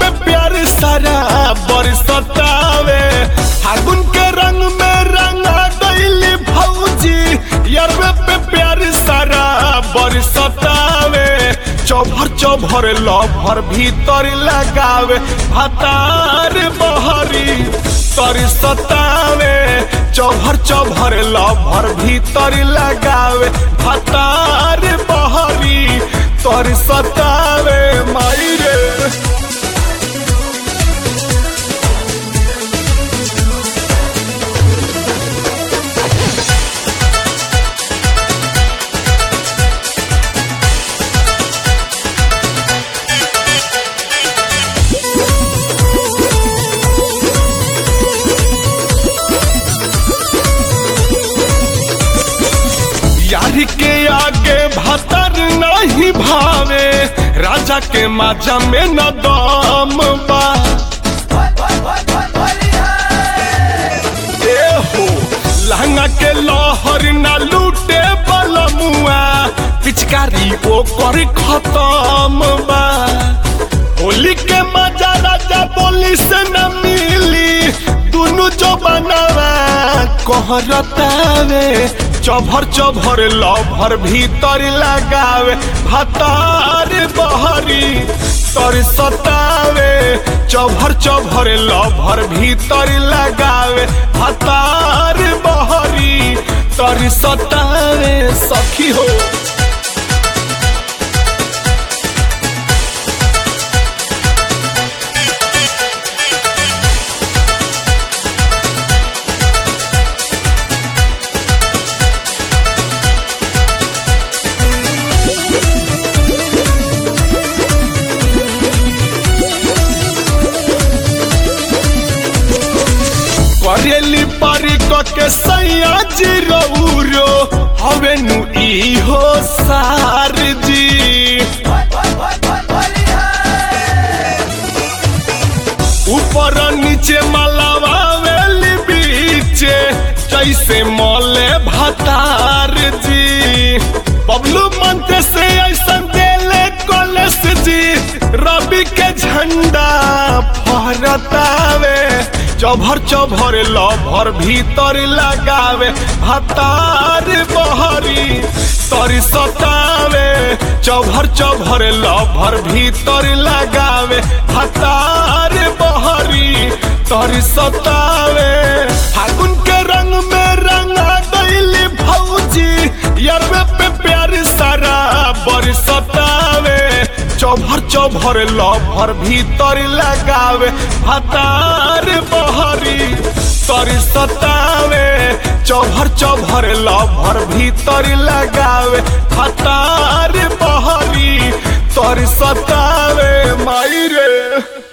प्यार सारा बरसतावे फागुन के रंग में रंगा गईली भौजी यारवे पे प्यार सारा बरसतावे चौभर चौभर लभर भीतर लगावे भातार बहरी तर सतावे चौभर चौभर लभर भीतर लगावे भातार बहरी तर सतावे माई रे यारी के आगे भतर नहीं भावे राजा के माजा में न दम बा ए हो लहंगा के लहर न लूटे बलमुआ पिचकारी ओ कर खत्म बा होली के मजा राजा बोली से न मिली दुनु जो बनावा कहरतावे चभर चभर लभर भीतर लगावे भतार बहरी तर सतावे चभर चभर लभर भीतर लगावे भतार बहरी तर सतावे सखी हो करेली पारी के सैया जी रौरो हवे नु ई हो सार जी ऊपर नीचे मलावा वेली बीचे जैसे मले भतार जी बबलू मंत्र से ऐसा देले कॉलेज जी रवि के झंडा फहरतावे चभर चभर लभर भीतर लगावे भतार बहरी तर सतावे चभर चभर लभर भीतर लगावे भतार बहरी तर सतावे फागुन के रंग में रंगा गईली भौजी यारवे पे प्यार सारा बरसतावे चौभर चौभर लभर भीतर लगावे भतार बहरी तर सतावे चौभर चौभर लभर भीतर लगावे भतार बहरी तर सतावे माई रे